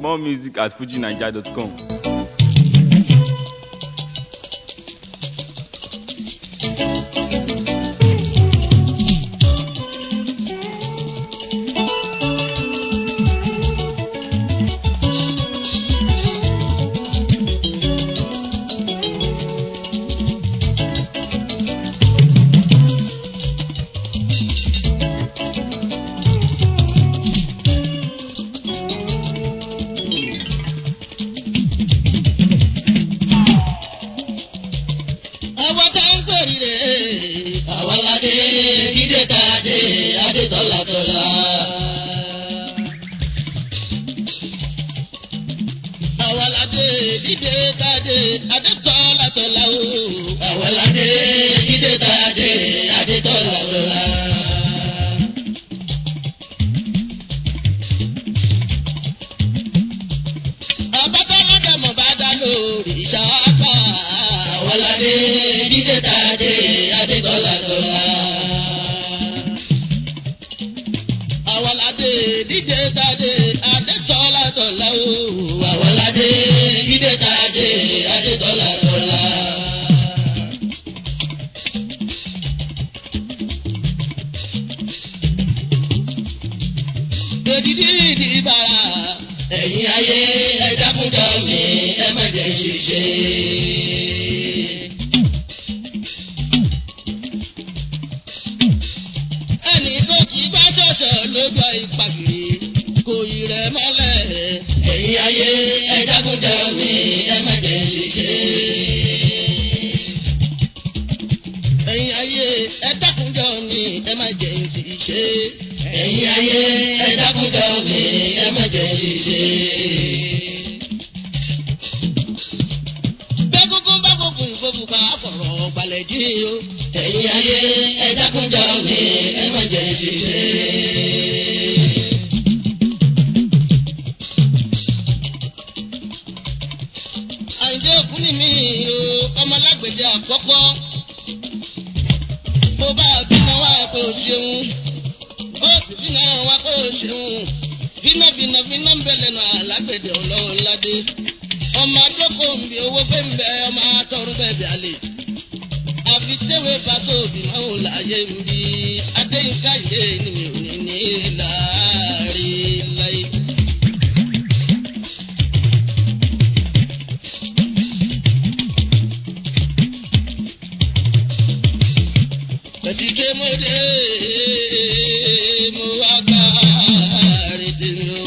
More music at fujinaija.com. àwọn tá ń sọ̀rí rẹ̀ àwọn ládé dídé tàdé adé tọ́lá tọ́lá. àwọn ládé dídé tàdé adé tọ́lá tọ́lá o. àwọn ládé dídé tàdé adé tọ́lá tọ́lá. àbátá lọ́dọ̀mọ̀ bá dá lórí ṣáàtà. àwọn ládé dídé tàdé adé tọ́lá tọ́lá. àwọn ládé dídé tàdé adé tọ́lá tọ́lá o. àwọn ládé dídé tàdé adé tọ́lá tọ́lá. Èdìdí ìdìbàrà ẹ̀yin ayé ẹ dákúndà mi ẹ má jẹ́ ṣiṣẹ́. ẹnì tó ti bá ṣọ̀ṣọ̀ lójú ìpàgìrì kò ì rẹ̀ mọ́lẹ̀. ẹ̀yin ayé ẹ dákúndà mi ẹ má jẹ́ ṣiṣẹ́. ẹ̀yin ayé ẹ dákúndà mi ẹ má jẹ́ ṣiṣẹ́. ẹ̀yin ayé ẹ dákúndà mi ẹ má jẹ́ ṣiṣẹ́. Bẹ́gúngún bá gbógun ìfowópamọ́ ká fọ̀rọ̀ gbalẹ̀ jí o. Ẹ̀yin ayé ẹ dákúnjọ mi ẹ má jẹ́ ṣiṣẹ́. Àyìndé òkú ni mí o, ọmọlágbèdè àkọ́kọ́. Mo bá bínú wá pé o ṣeun. Ó sì bínú wá pé o ṣeun. Bínú bínú bínú ń bẹ lẹ́nu àlágbèdè ọlọ́run ládé ọmọ adókò ń bi owó fẹ́ ń bẹ ọmọ atọ́run bẹ́ẹ̀ bí alẹ́. àfi tẹ́wé pàtó òbí máa ń láàyè ń bi adéyínká yé ni mi ò ní ní láàrin láyé. Ẹ̀dídé mo dé mo wá bá àrètè mi o.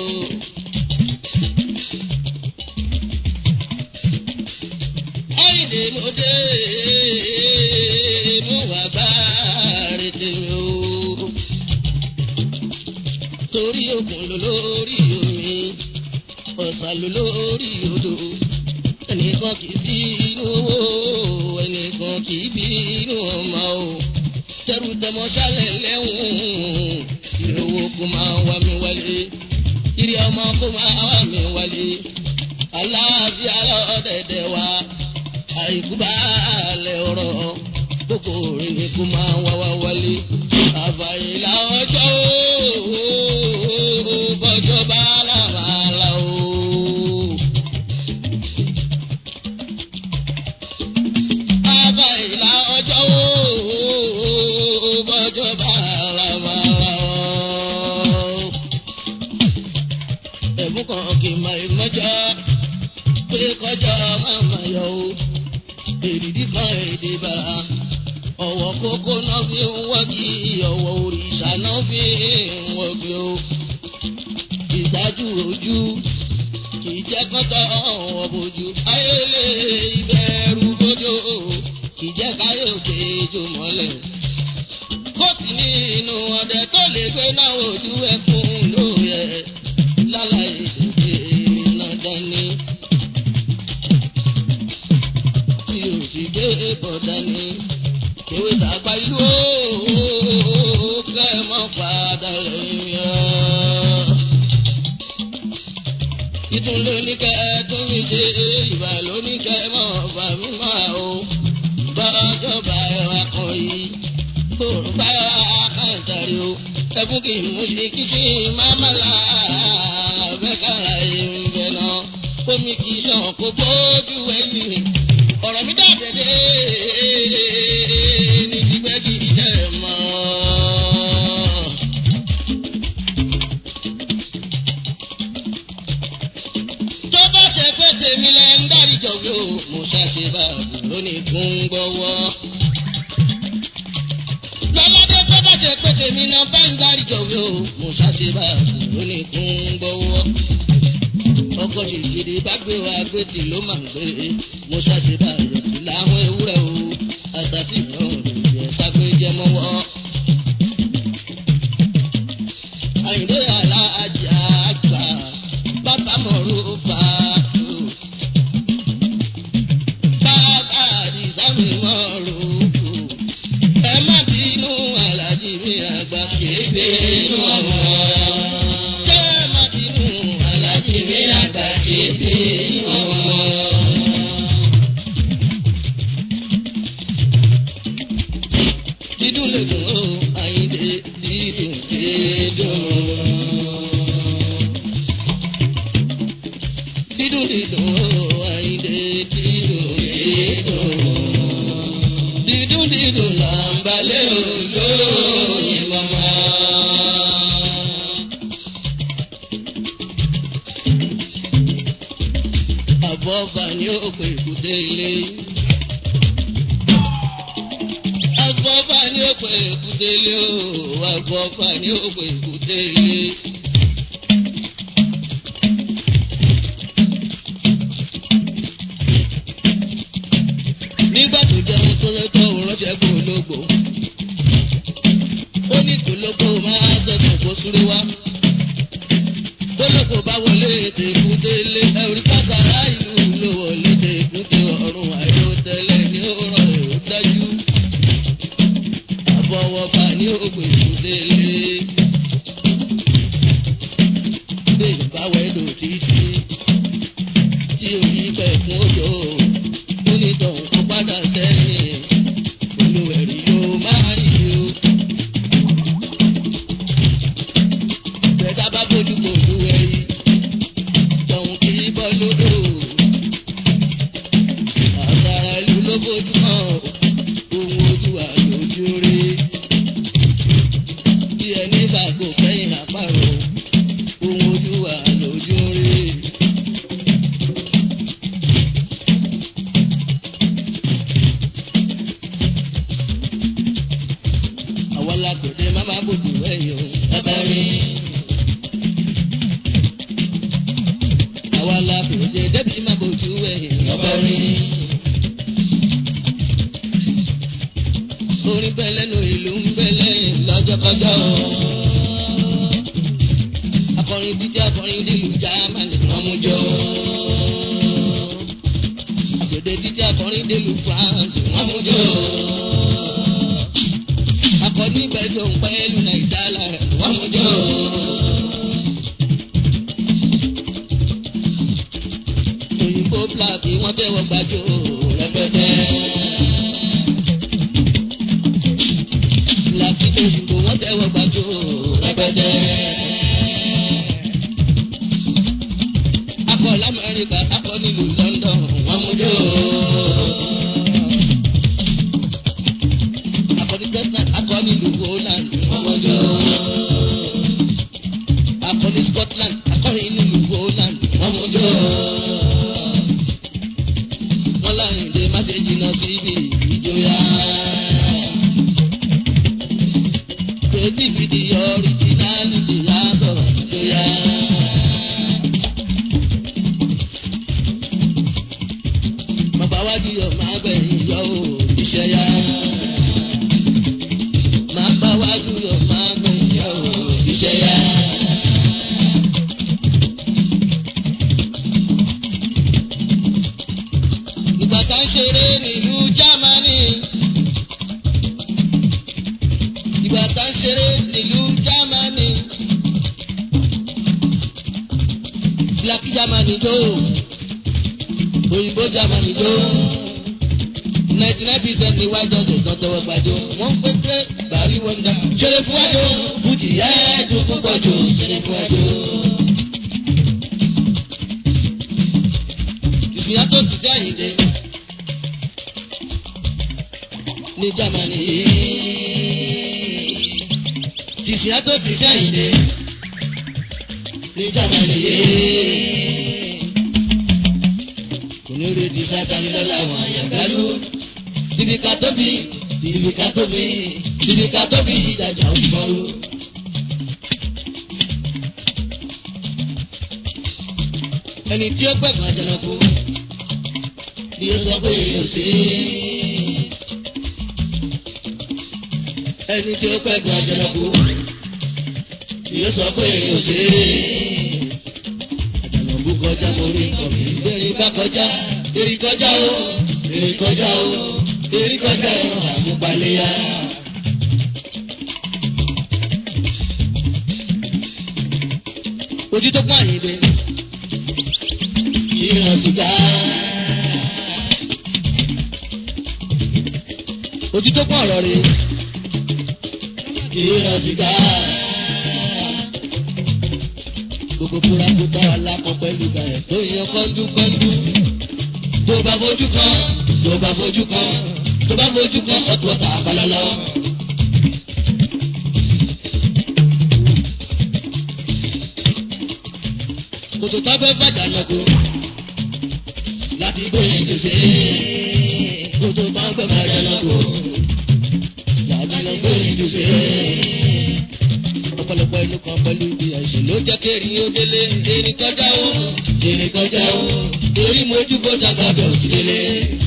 Àyìndé mo dé mo wà bá rètè o. Torí òkun ló lórí omi, ọ̀sà ló lórí odò. Ẹnìkan kì í bí inú owó, ẹnìkan kì í bí inú ọmọ o. Tẹrù tọmọ sálẹ̀ lẹ́hùn, ìrówó kó máa wá mi wálé. Ìrì ọmọ kó máa wá mi wálé. Aláàbíà lọ́dẹ̀dẹ̀ wa àìkú bá lẹ̀ ọ̀rọ̀ kókó rẹ̀ ni kó máa wá wá wálé. àbàyìlà ọjọ́ ooo bọ́jọ́ bá làmàlà ooo. àbàyìlà ọjọ́ ooo bọ́jọ́ bá làmàlà ooo. ẹ̀mú kan kì í máa mọ́jọ́ pé kọjá máa máa yọ o èdìdí kan èdè bàrà ọ̀wọ́ kókó náà fi ń wọ́gi ọ̀wọ́ òrìṣà náà fi ń wọ́gi o ìdájú ojú kì í jẹ́ kọ́tọ̀ ọ̀wọ́ bójú ayélé ìbẹ̀rù bójú kì í jẹ́ káyé òkè jò mọ́lẹ̀ kó sì ní inú ọdẹ tó lè gbé náà ojú ẹkún lóye lálàyé èdè náà dání. tí o sì gbé bọ̀dá ni. Ewé tàgbà ìlú ooo kẹ́ ẹ mọ́ padà lẹ́yìn ọ́. Ìtún ló ní kẹ́ ẹ tún mi ṣe ìbà ló ní kẹ́ ẹ mọ́ bà mí máa o. Bọ́jọ́ bá ẹ wá kàn yìí. Bòrò bá ẹ wá kàn tàrí o. Ẹkún kì í mú ṣe kí kí má má là bẹ́ẹ̀ kára ẹ̀ ń bẹ̀ omi kì í ṣàn kó bójú ẹ̀yìn ọ̀rọ̀ mi dàdédé ní gbígbẹ́ kì í jẹ́ mọ́. tó bá ṣe pé tèmi lẹ ń dárí jọ̀wé o mo ṣàṣe báàbò lónìí fún gbọ́wọ́. lọ́lọ́dé tó bá ṣe pé tèmi náà bá ń dárí jọ̀wé o mo ṣàṣe báàbò lónìí fún gbọ́wọ́. ọkọ̀ ṣèṣirò bá gbé wa gbé tì ló máa ń gbé mo ṣàṣe báàbò sí láwọn ewúrẹ́ o àtàtì náà lè jẹ́ ságbé jẹ́ mọ́wọ́. àyìnbó aláàjà àgbà bàbá mọ̀rú fàájú. Bàbá àdìsámi mọ̀rú fò. Ẹ má bínú alájí mi àgbà kébé inú ọmọ. Ṣé ẹ má bínú alájí mi àgbà kébé inú ọmọ? Dídùn lè dùn ó, àyíndé dídùn dídùn dídùn dídùn àyìndé dídùn dídùn dídùn dídùn là ń balẹ̀ olóyè mama. àbọ̀bà ni ó pè kúté ilé. àbọ̀bà ni ó pè kúté ilé o àbọ̀bà ni ó pè kúté ilé. nígbà tó jẹun tó lọ́tọ̀ òun ránṣẹ́ kó ológbò. ó ní kó lóko máa dọ̀tún kó súré wá. kó lóko bá wọlé ètè èkúté lé ẹ̀rí pàtàkì ìlú ló wọlé ètè èkúté ọ̀run àìró tẹ́lẹ̀ ní ọ̀rọ̀ èrò dájú. àbọ̀wọ̀fà ní ògbè èkúté lé. bẹ́ẹ̀ bá wẹ́lò títí tí orí pẹ̀kún òjò onítọ̀hún kó padà sẹ́yìn olùwẹ̀rí yóò máa rí o. Bẹ̀dá bá bójú kò olùwẹ̀rí tọ̀hún kì í bọ́ lódò. Àtàrà ìlú ló bójú hàn ohun ojú àlòjú rí. Bí ẹni bá kò kẹ́yìn àpárò ohun ojú àlòjú rí. àwọn alákòóde má má bòjú ẹ̀yọ́ ẹbẹ̀rin. àwọn alákòóde débi má bòjú ẹ̀yọ́ ẹbẹ̀rin. orin bẹ́ẹ̀ lẹ́nu ìlú ń bẹ́ lẹ́yìn lọ́jọ́kọjọ́. akọrin dídí akọrin nílùú jámánì wọ́n mú jọ. àgbèdè dídí akọrin nílùú france wọ́n mú jọ akọni gbẹdọ pẹ̀lú nàìjíríà wọn mú jọ. òyìnbó blaki wọn tẹ́wọ́ gbàjọ rẹpẹtẹ. blaki òyìnbó wọn tẹ́wọ́ gbàjọ rẹpẹtẹ. akọ lamẹrika akọ nílùú london wọn mú jọ. akọni president akọni ìlú holland ọmọdé akọni scotland akọni ìlú holland ọmọdé wọn láyìn lè má ṣe jìnnà sí ibi ìjọya creativity originality lásọ̀rọ̀ ìjọya. bàbá wájú yọ máa gbẹ̀yìn yọ ò iṣẹ́ yá máa bá wájú yọ máa gbẹ̀yìn yọ ò iṣẹ́ yá. ìgbà tá ń ṣeré nílùú jámánì. ìgbà tá ń ṣeré nílùú jámánì. black jámánì tó òyìnbó jámánì tó ninety nine percent ni white dog tó tọwọ́ gbàjọ wọ́n pé pé bàálí wọ́n dá. ṣeré fún wájú bùtì yá ẹ̀ẹ́dùn púpọ̀ jù ṣeré fún wájú. ìfìyà tó ti sí àyíndé ní Jámánì ìfìyà tó ti sí àyíndé ní Jámánì kò ní retí sátani lọ́la àwọn àyàgálú ibi ká tóbi ibi ká tóbi ibi ká tóbi ìdájà ń bọ́rú. ẹni tí ó gbẹ̀gbọ́n àjẹnàkú bí ó sọ pé èèyàn ṣe é. ẹni tí ó gbẹ̀gbọ́n àjẹnàkú bí ó sọ pé èèyàn ṣe é. àjànàkú kọjá mo rí nǹkan mi bẹ́ẹ̀ni bá kọjá èrì kọjá o èrì kọjá o èrì kọjá o àmúpaléyà. ojú tó pọ̀ àyè bẹ́ẹ̀ ìran sìgá. Ojú tó pọ̀ ọ̀rọ̀ rẹ̀. Ìran sìgá. Gbogbo kúrakúta alápọ̀ pẹ̀lú ìgbà ẹ̀ tó yan kọ́ńdú kọ́ńdú. Tó bá fojú kan, tó bá fojú kan, tó bá fojú kan, ọ̀tún ọ̀tá àbálọ́lọ́. Kòtò tó fẹ́ bàjá lọ́gọ́ láti gbóyè gbèsè. Kòtò tó fẹ́ bàjá lọ́gọ́ láti lọ gbóyè gbèsè. Ọ̀pọ̀lọpọ̀ inú kan pẹ̀lú ibi àìsàn ló jẹ́ kéèrí ó délé. Èrè kọjá o, èrè kọjá o, torí mojú bó dàgbà bẹ̀ òsì délé.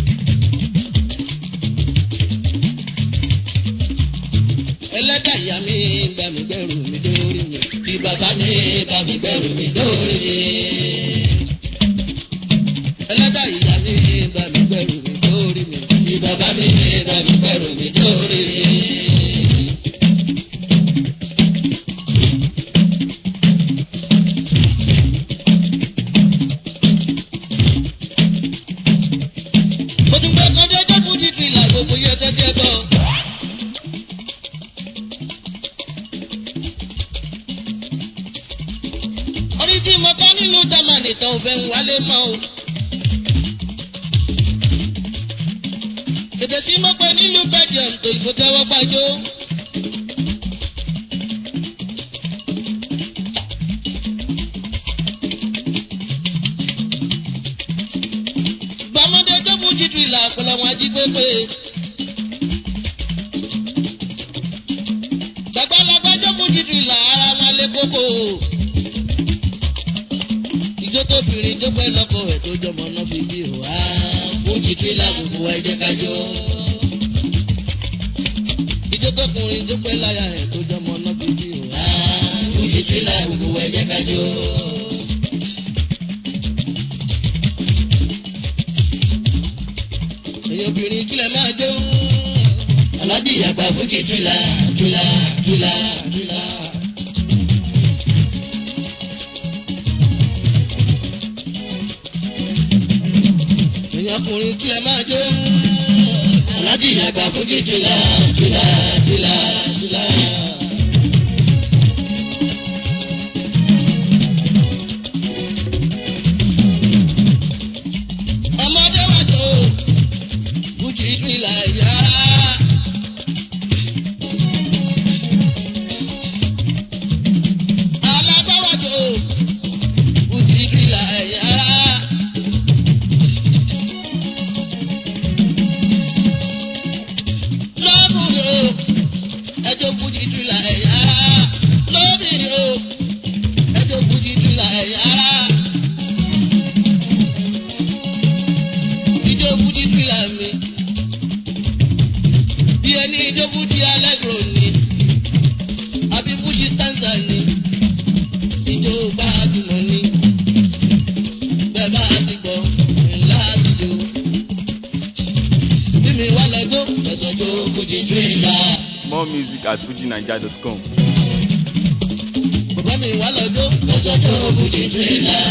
Ẹlẹ́dàá ìyá mi gbà mí gbẹ̀rù mi dórí mi. Tí bàbá mi bá mi gbẹ̀rù mi dórí mi. Ẹlẹ́dàá ìyá mi bá mi gbẹ̀rù mi dórí mi. Tí bàbá mi bá mi gbẹ̀rù mi dórí mi. Mo tún gbé kọ́ndé tó fún títí ìlà gbogbo yẹ tẹ́tẹ́ bọ̀. orí tí mo kọ́ nílùú Jámánì tán ò fẹ́ ń wálé mọ́ o. èdè tí mo pẹ́ nílùú Belgium tó ìbò tẹ́wọ́ gbájọ́. gbàmọ́dé tó fún jíjú ìlà àpẹẹrẹ wọn ají pépé. gbàgbọ́lagbà tó fún jíjú ìlà ara wọn lé kókó ìjó tó bìnrin tó pẹ́ lọ́kọ̀ ẹ̀ tó jọmọ náà fi bí o wá fújì tírélà gbogbo wa ẹ̀jẹ̀ kájọ. ìjó tó kùnrin tó pẹ́ láyà ẹ̀ tó jọmọ náà fi bí o wá fújì tírélà gbogbo wa ẹ̀jẹ̀ kájọ. èyí obìnrin kílẹ̀ máa jó. aládìí àgbà fújì tírélà tírélà tírélà tírélà. ọkùnrin tí ẹ máa jó. Aláàjì àgbà fújì jùlá jùlá jùlá jùlá. Ọmọdé wà tó fújì jùlá yá. Alábá wà tó fújì jùlá yá. lọ́kùnrin o ẹjọ́ fújì tula ẹ̀yà ara lóbìnrin o ẹjọ́ fújì tula ẹ̀yà ara. Ìjọ fújì tula mi bí ẹni ìjọ fújì alẹ́gùrò ni àbí fújì stanza ni ìjọ gbajúmọ̀ ni bẹ́ẹ̀ bá ti gbọ́ ńlá àtijọ́ bí mi wá lọ́jọ́ ẹ̀sọ́ tó fújì tula. More music at fujinaija.com. Bàbá mi wá lọ́jọ́ ẹ̀sọ́ tó fújì tula.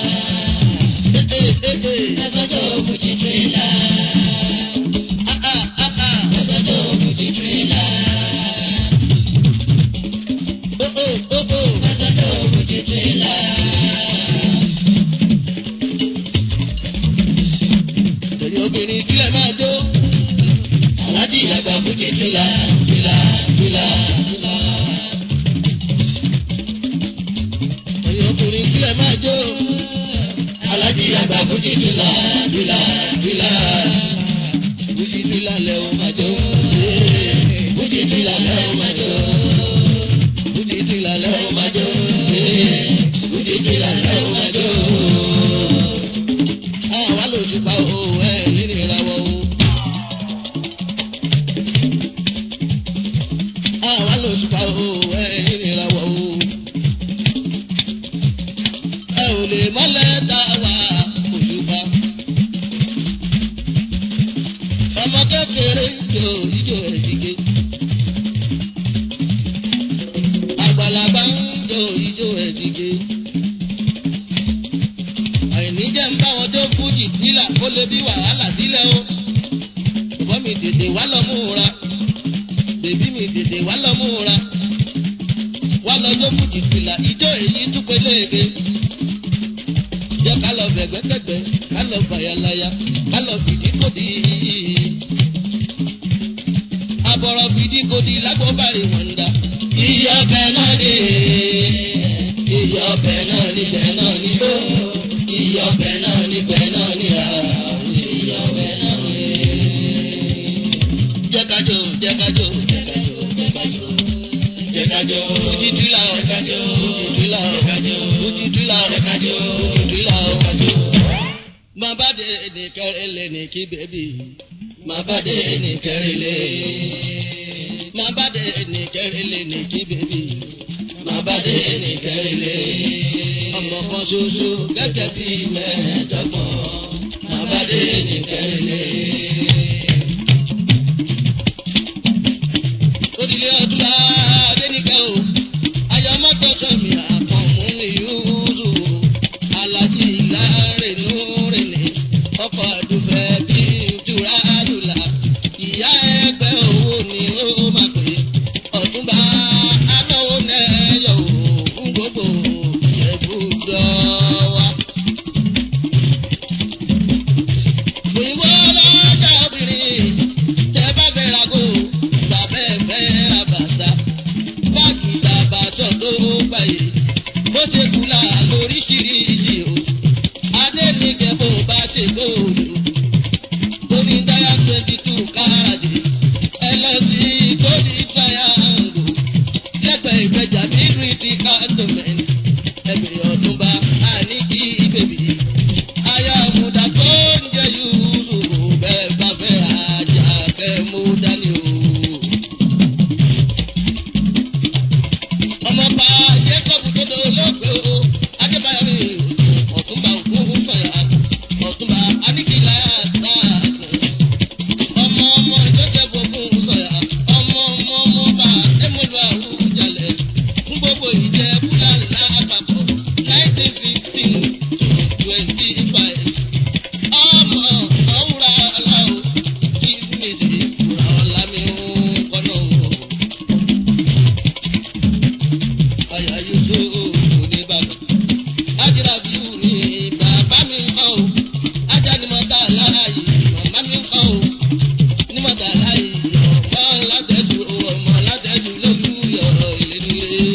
Ẹ̀sọ́ tó fújì tula. Ẹ̀sọ́ tó fújì tula. Ẹ̀sọ́ tó fújì tula. obìnrin kílẹ̀ máa jó. aláàjì àgbà fújì tìlà tìlà tìlà tìlà. ẹ̀yin ọkùnrin kílẹ̀ máa jó. aláàjì àgbà fújì tìlà tìlà tìlà. fújì tìlà lẹ́ o máa jó. fújì tìlà lẹ́ o máa jó. fújì tìlà lẹ́ o máa jó. fújì tìlà lẹ́ o máa jó. àwa ló ti pa owó ẹ̀ nínú ìràwọ̀ o. àwa ló ti pa owó ẹ̀ nínú ìràwọ̀ o. ẹ ò lè mọ́lẹ̀ tá a wà òṣùpá. ọmọ kékeré jó ijó ẹ̀dígé. àgbàlagbà ń jó ijó ẹ̀dígé. àìní jẹ́ ń bá wọn tó fújì sílà kó lè bí wàhálà sílẹ̀ o. ìbọn mi tètè wá lọ múra. bèbí mi tètè wá lọ múra. wá lọ tó fújì sílà ijó èyí tún pé léèké. jẹ́ ká lọ bẹ̀gbẹ́kẹ̀gbẹ́ ká lọ fàyàlàyà ká lọ fìdí kòdì. àbọ̀rọ̀ fìdí kòdì lágbóbárì wọn dá. iye ọbẹ̀ náà ni iye ọbẹ̀ náà ni bẹ́ẹ̀ náà ni ó. iye ọbẹ̀ náà ni bẹ́ẹ̀ náà ni à. iye ọbẹ̀ náà ni. jẹ́ ká jó jẹ́ ká jó jẹ́ ká jó jẹ́ ká jó. Jẹ́ ká jó. Fújì tìlà o. Jẹ́ ká jó. Fújì tìlà o. Jẹ́ ká jó. Fújì tìlà o. Jẹ́ ká jó. Fújì tìlà o. Jẹ́ ká jó. Má bá dé ní kẹrìnlẹ̀ ní kí bèbí. Má bá dé ní kẹrìnlẹ̀. Má bá dé ní kẹrìnlẹ̀ ní kí bèbí. Má bá dé ní kẹrìnlẹ̀. Ọmọ kan ṣoṣo gẹ́gẹ́ bí mẹ́ẹ̀ẹ́dọ́gbọ̀n. Má bá dé ní kẹrìnlẹ̀. Odile ọdúnlá Adéníkẹ́ o, ayọ̀mọ́tò sọ̀mì àkànmú ní Yúrù, Alájí Lárẹ̀nú Rẹ̀nì, ọkọ̀ àdùfẹ́ bí Jùrà Àdùlà, ìyá ẹgbẹ́ owó ni ó máa pè, ọ̀túnba anáwó nẹ́yọ̀ o, fún gbogbo ìyẹ̀bùjọ wa. Òyìnbó lọ́jà obìnrin tẹ bá fẹ́ ra kó tàbẹ́ fẹ́ ra bàtà báàgì tàbàtọ̀ tó báyìí bó ṣe kúlà lóríṣiríṣi o adé ní kẹ́bọ̀ bá ṣe góòlù tóní táyà twenty two káàdì ẹ lọ sí tóní táyà àǹgò lẹ́gbẹ̀ẹ́ ìgbẹ́jà bí rìdí káàtọ́mẹ́ntì ẹgbẹ̀rún ọ̀túnba àní kí bèbí aya muda tó ń jẹ yúrù bẹ́ẹ̀ bá fẹ́ ajá kẹ́ mú dání o. ọmọ bá jacob dodo lóògbé o adébáyọ̀ mi ọ̀túnba ògún fẹ̀yà ọ̀túnba aníkìlá sáàkùn. ọmọ ọmọ joseph ogun sọ̀yà ọmọ ọmọ ọmọ bá ẹ̀mọ́lú àwùjalẹ̀ fún gbogbo ìjẹ́ fúlàní lápapọ̀ nineteen fifteen twenty five. ọmọ ọ̀wúrà aláwọ̀ kí mèsì kúrò ọ̀la mi ń kọ́nà o. Àyà Yusuf oníbàbà. Ájírà bíu ni bàbá mi ń kọ́ o. Ájá ni mo ta láàyè, màmá mi ń kọ́ o. Ní mo ta láàyè, ọmọ látẹ̀dù ọmọ látẹ̀dù lólùyọ̀ ìlénilé.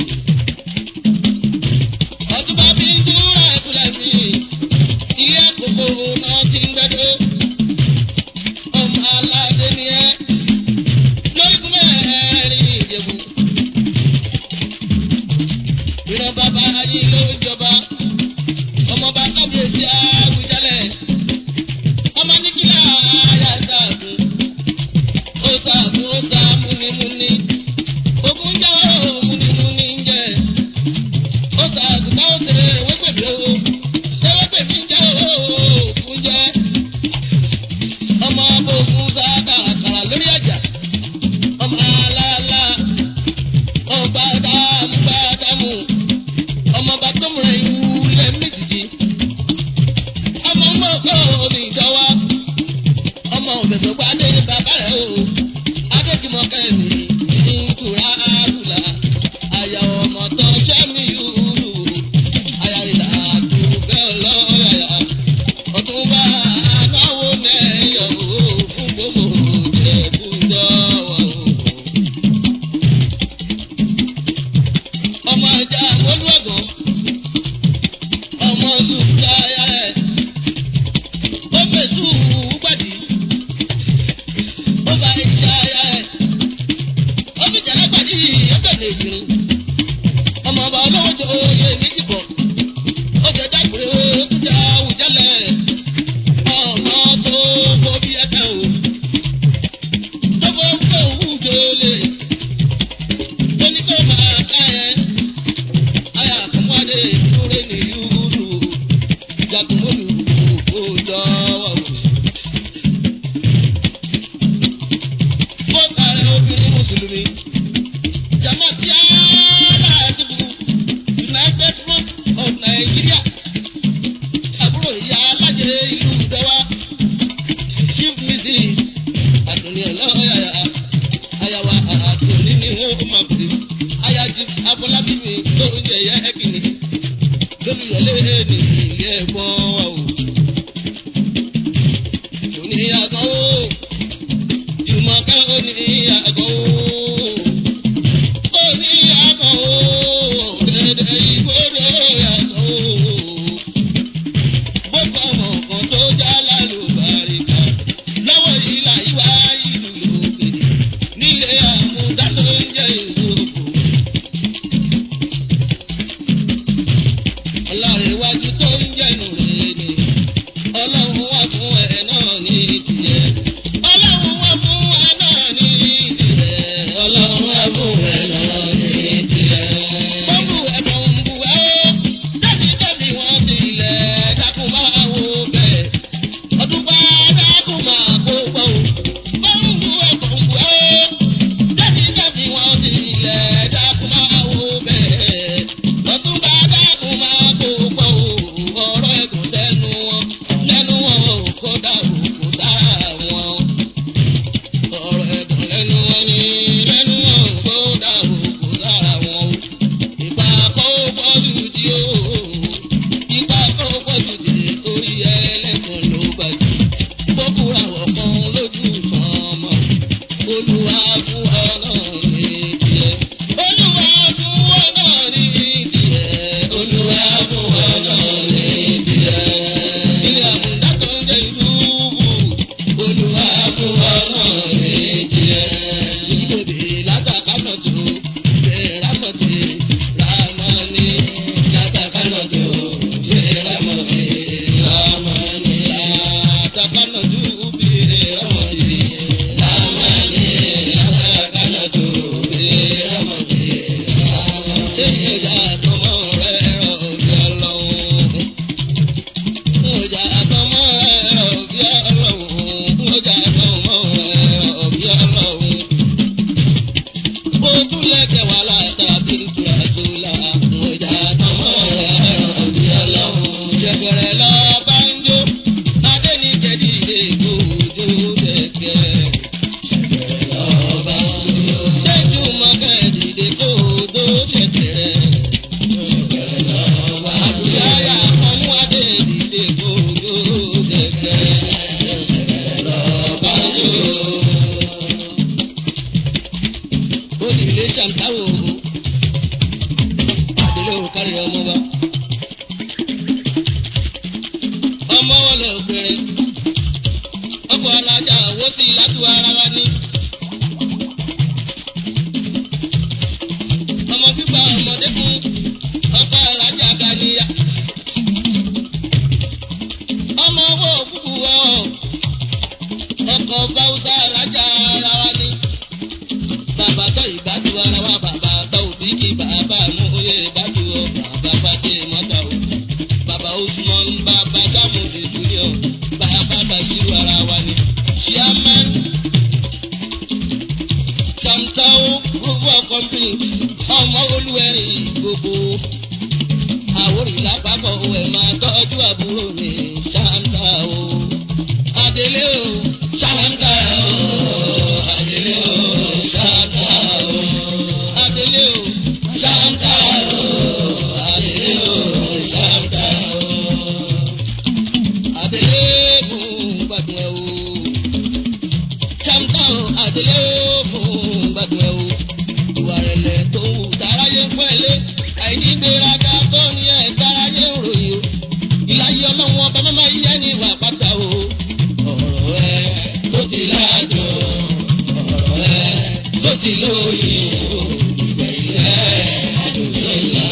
Ọ̀túnba bí ń dúró ẹ̀kúlẹ̀ mi. Ilé àkókò náà ti ń gbẹ́dọ́. Ọmọ aládé ni ẹ́. Lórí kúmẹ̀ ẹ̀rín ìjẹ̀bù ìran bàbá ayé ló ń jọba ọmọ bá kábíyèsí àwùjalẹ̀ ọmọ níkìlá ayá sàgùn ó sàgùn ó sà múnimúni ogun jẹ́ ó múnimúni ń jẹ́ ó sàgùn táwọn ṣe wépèmí ó ṣé wépèmí ń jẹ́ ó ògùn jẹ́ ọmọ abogun sábà kàrà lórí àjà ọmọ aláàlá ọba dàmú bá dàmú ọmọ bá tọmọrẹ ìwúlẹ̀ méjìdì ọmọ mọ kọ́ omi ìjọwá ọmọ òbẹ̀sọ̀ gba adé bàbá rẹ̀ o adéjìmọ̀ kẹ́mi ìtura àdùlà àyà ọmọ tó sẹ́mi yúrù àyà ìlà àdùgbẹ́ ọlọ́yà ọ̀túnba anáwó nẹ́ẹ̀ jagun mọ́lù kó dọ́wọ́. Mo kàrẹ́ obìnrin Mùsùlùmí. Jamatia Ladibu United Front of Nigeria. Àbúrò ìyá alájẹ ìlú Ìdọ́wà. Chief Mrs. Àdùnní ọlọ́yàyà. Àyàwó àdùnní ni wọ́n máa pè. Ayájú Afọlábí mi ló ń jẹ yẹ kìnnì. Lólùyọ̀lé ní ilé ẹ̀gbọ́n wa o. Òní àgọ́ o. Jùmọ̀kẹ́ òní àgọ́ o. Òní àgọ́ o. Dẹ̀dẹ̀ ìgbòdo àgọ́ o. Bọ́kọ̀ ọmọ kan tó já lálùbáríkà. Lọ́wọ́ ìlà ìwà ìlú lòkè. Nílé àmúdá ló ń jẹ́ ìlókò. Ọlárẹ̀wájú tó ń jẹ́nu rẹ̀ ni. Ọlọ́run wà fún ẹ náà ní tiẹ̀. Ọlọ́run wà fún ẹ náà ní tiẹ̀. Ọlọ́run wà fún ẹ náà ní tiẹ̀. Bọ́ọ̀lù ẹ̀fọn ń bu ẹ́ ó. Dábìdábì wọ́n ti ilẹ̀ dákun máa wo bẹ́ẹ̀. Ọdún bá dákun máa kó gbọ́ o. Bọ́ọ̀lù ẹ̀fọn ń bu ẹ́ ó. Dábìdábì wọ́n ti ilẹ̀ dákun máa wo bẹ́ẹ̀. Ọdún bá dákun máa kó gbọ́ o. Ọ̀rọ̀ ẹ̀gùn tẹnu wọn. Lẹ́nu wọn ò kó dàrú kó dára wọn. Ọ̀rọ̀ ẹ̀gùn lẹ́nu wọn ni lẹ́nu wọn ò kó dàrú kó dára wọn. Ìgbà kó pọ̀jù di o. Ìgbà kó pọ̀jù di orí ẹlẹ́kùn ló gbàjú. Bókúra wọ̀kan lójú kan mọ̀. Olúwa fún ọ náà ní tiẹ̀. Olúwa fún ọ náà ní tiẹ̀. Olúwa fún ọ náà ní tiẹ̀. Ilé àmúdá tó ń jẹ ìlú bù. Olúwa fún ọ náà ní tiẹ̀. Ìdílé látàkánà tó bẹ̀rẹ̀ rámọ̀tì rámọ̀ni. Látàkánà tó bẹ̀rẹ̀ rámọ̀tì rámọ̀ni. Látàkánà tó bẹ̀rẹ̀ rámọ̀tì rámọ̀ni. Látàkánà tó bẹ̀rẹ̀ rámọ̀tì rámọ̀ni. Ìjà àtọmọ rẹ̀ rọ̀ bí ọlọ́run. Ọjà àtọmọ rẹ̀ rọ̀ bí ọlọ́run. Ọjà àtọmọ rẹ̀ rọ̀ bí ọlọ́run. Ó tún lẹ́kẹ̀ wá látàbí ìtura tó la. Ọjà àtọmọ rẹ̀ rọ̀ bí ọlọ́run. Ṣẹ̀kẹ̀rẹ̀ lọ bá ń jó. Adé ní jẹ̀dí ilé ìgbòho dẹ̀kẹ̀. Ṣẹ̀kẹ̀rẹ̀ lọ bá ń jó. Tẹ́jú mọ́kẹ́ dìde kó o tó ṣẹ̀kẹ̀rẹ̀. Ṣẹ̀kẹ̀rẹ̀ lọ bá ń jó. Àbúyáyà ọmú adé dìde kó o tó ṣẹ̀kẹ̀rẹ̀. Ṣẹ̀kẹ̀rẹ̀ lọ bá ń jó olùlé jàǹtáwò àdélé òkárí ọmọ wa. ọmọ wọn lọ gbèrè ọkọ̀ alájà owó sí látú ara wa ní. ọmọ pípa ọmọdé fún ọkọ̀ alájà ganiya. ọmọ owó òkúkú wọ ọkọ̀ báwùsà alájà ara wa ní bàbá tó ìbátú ara wa bàbá tó òbí kí bàbá mú oyè ìbátú ọ bàbá bàtẹ mọ́tà o bàbá Usman bàbá sàmùdì junior bàbá bàṣírù ara wa ni chairman samtao group of company ọmọ olúwẹ̀rìn gbogbo àwòrán lápapọ̀ ẹ̀ máa tọ́jú àbúrò mi samtao adélé o samtao adélé o samtao adélé o samtao adélé o samtao adélé fún gbàdúrà o samtao adélé fún gbàdúrà o ìwà rẹ̀lẹ̀ tó wù dáráyé pẹ́lẹ́ àìní gbéraga tó ní ẹ̀ dáráyé ròyìn o ìlàyé ọlọ́run ọba mọ́mọ́ yẹ ní ìwà pátá o ọ̀rọ̀ ẹ tó ti láàjọ ọ̀rọ̀ ẹ tó ti lóye o ìgbẹ̀yìn ẹ àdùnnú ńlá.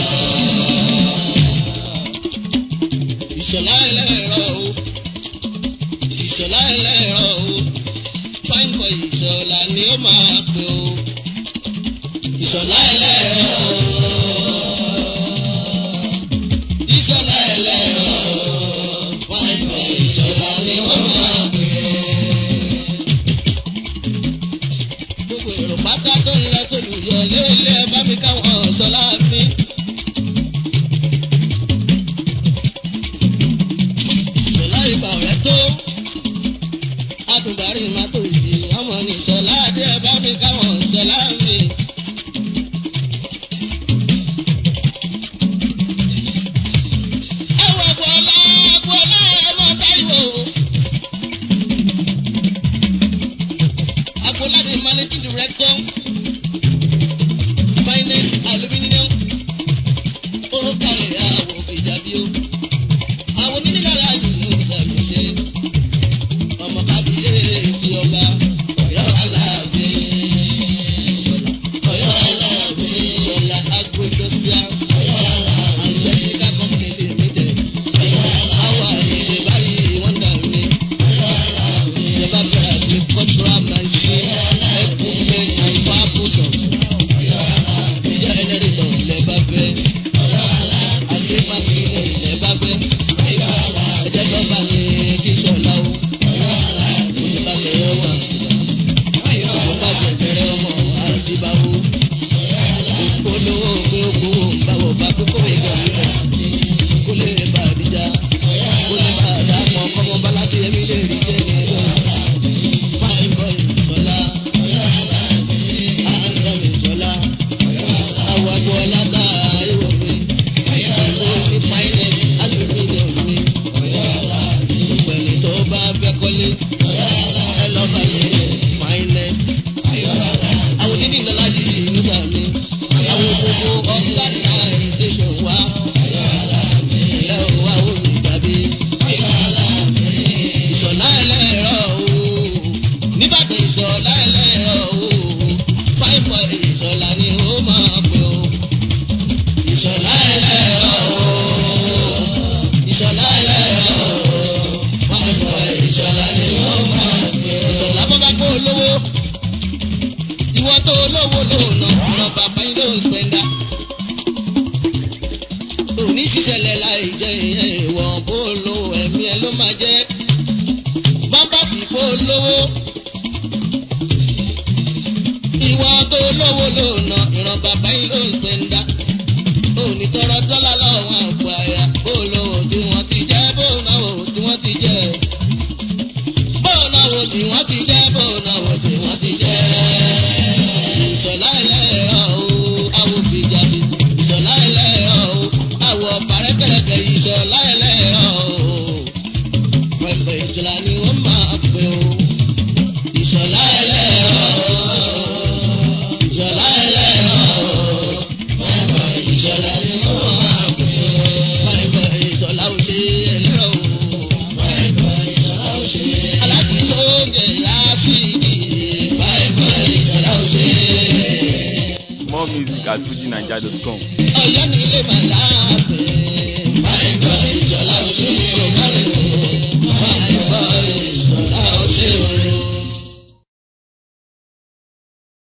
ìṣọ̀lá ẹlẹ́rọ o ìṣọ̀lá ẹlẹ́rọ o fáìmọ̀ ìṣọ̀lá ni ó máa pè o ìṣọ̀lá ẹlẹ́rọ o ìṣọ̀lá ẹlẹ́rọ o tó àtùbárí má tó yìí ọmọ ní sọlá adé ẹ bá mi káwọn sọlá mi. ẹ wọ bọ́lá bọ́lá ọmọ táìwò. Agboola the managing director finance aluminium ó kàlẹ̀ àwọn ìjàbí o. àwọn onídìlára nínú ìsàmì ṣe ọmọ kábíyèsí ọba ọ̀yọ́ aláàbẹ̀ ṣọlá ọ̀yọ́ aláàbẹ̀ ṣọlá agroindustrial and technical company limited àwọn àyè báyìí wọ́n dà mí. ìjọba bẹ̀rẹ̀ àti cultural machine equipment and power products. ìjà ẹlẹ́rìndọ̀ lẹ́bàá bẹ́ẹ̀ àti mákìrì lẹ́bàá bẹ́ẹ̀. ẹ̀jẹ̀ tó bá mi kí sọ̀lá o. ìjọba bẹ̀rẹ̀ ọmọ ìjọba bẹ̀rẹ̀ ọmọ àdìbáwò. olówó pé ó kú báwo bá kókó ìgbà mi lọ. kó lè bá àdìjà kó lè bá àdàmọ́ kọ́mọ bá láti ẹ̀mí lè rí jẹ́ ní ẹ̀rọ. fine boy sọlá àǹtọ̀ mi sọlá àwọn àgbọ̀ ọ̀làdà ìwọ̀ mi. àwọn ní finance aluminium mi. pẹ̀lú tó bá fẹ́ kọ́lé ẹ lọ́ bá yẹ finance. àwọn onídìí ńlá yìí ní sàmì. àwọn gbogbo organisation wa. ilé wa ò ní tàbí. ìṣọ̀lá ẹlẹ́rọ o. nígbàdàn ìṣọ̀lá ẹlẹ́rọ o. fáìfọ̀ ìṣọ̀lá ni ó máa pè o. ìṣọ̀lá ẹlẹ́rọ o. ìṣọ̀lá ẹlẹ́rọ o. fáìfọ̀ ìṣọ̀lá ni ó máa pè o. ìṣọ̀lá bọ́bá kó olówó. ìwọ tó olówó lóòna ọ̀nà bàbá yín ló ń spẹ́ndà. òní ti tẹ̀lẹ̀ láì jẹ́ ìyẹn ìwọ̀n bó lo ẹ̀mí ẹ ló máa jẹ́. bábà fi kó olówó ìwọ tó lówó lóòna ìran bàbá yín ló ń spẹ́ndà. òní tọrọ dọ́là lọ́wọ́ àpò àyà bó lówó tí wọ́n ti jẹ́ bó náwó tí wọ́n ti jẹ́. bó náwó tí wọ́n ti jẹ́ bó náwó tí wọ́n ti jẹ́. ìṣọ̀lá ẹlẹ́rọ o àwọ̀ fìjàbí ìṣọ̀lá ẹlẹ́rọ o àwọ̀ pàrẹ́pẹ̀rẹ̀pẹ̀ ìṣọ̀lá ẹlẹ́rọ o. pẹ̀pẹ̀ ìṣọ̀lá ni wọ́n máa pè o. ìṣọ̀lá ẹlẹ́rọ o. ìṣọ̀lá ẹlẹ́rọ o. pẹ̀pẹ̀ ìṣọ̀lá ni wọ́n máa pè o. pẹ̀pẹ̀ ìṣọ̀lá ò ṣe ẹlẹ́rọ o. pẹ̀pẹ̀ ìṣọ̀lá ò ṣe. aláàtí ló ń jẹ ìyá sí i. pẹ̀pẹ̀ ìṣọ̀lá ò ṣe. More music at fujinaija.com. ọ̀yọ́ nílé màláàbẹ̀.